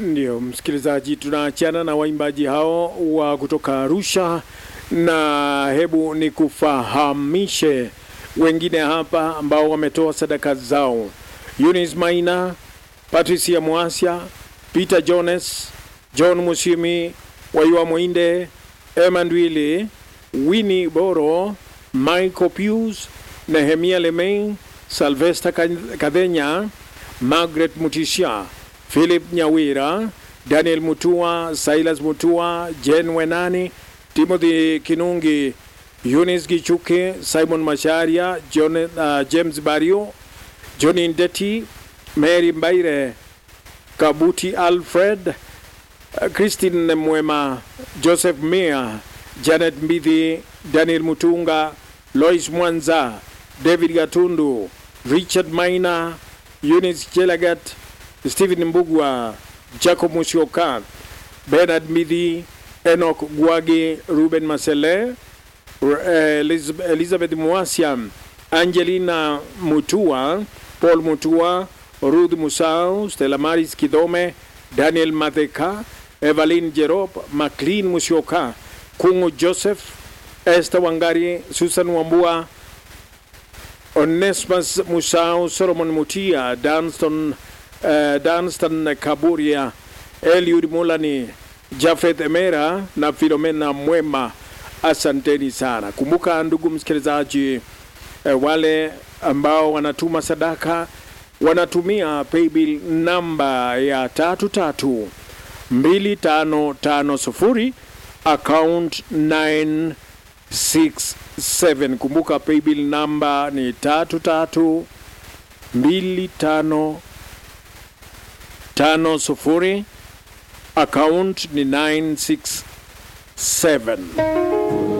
Ndio msikilizaji, tunaachana na waimbaji hao wa kutoka Arusha, na hebu ni kufahamishe wengine hapa ambao wametoa sadaka zao: Eunice Maina, Patricia Mwasya, Peter Jones, John Musimi, Waiwa Mwinde, Emmanuel Winnie Boro, Michael Pius, Nehemia Lemei, Salvesta Kadhenya, Margaret Mutisha, Philip Nyawira, Daniel Mutua, Silas Mutua, Jen Wenani, Timothy Kinungi, Eunice Gichuke, Simon Masharia, John, uh, James Bario, Johnny Ndeti, Mary Mbaire, Kabuti Alfred, uh, Christine Mwema, Joseph Mia, Janet Mbithi, Daniel Mutunga, Lois Mwanza, David Gatundu, Richard Maina, Eunice Chelagat, Stephen Mbugwa, Jacob Musyoka, Bernard Midhi, Enoch Gwagi, Ruben Masele, Elizabeth Mwasya, Angelina Mutua, Paul Mutua, Ruth Musau, Stella Maris Kidome, Daniel Matheka, Evelyn Jerop, Maclean Musyoka, Kungu Joseph, Esther Wangari, Susan Wambua, Onesmus Musau, Solomon Mutia, Danston, uh, Danston Kaburia, Eliud Mulani, Jafet Emera na Filomena Mwema. Asanteni sana. Kumbuka ndugu msikilizaji, eh, wale ambao wanatuma sadaka wanatumia paybill namba ya tatu tatu mbili tano tano sufuri account 967. Kumbuka paybill namba ni tatu tatu mbili tano tano sufuri account ni 967.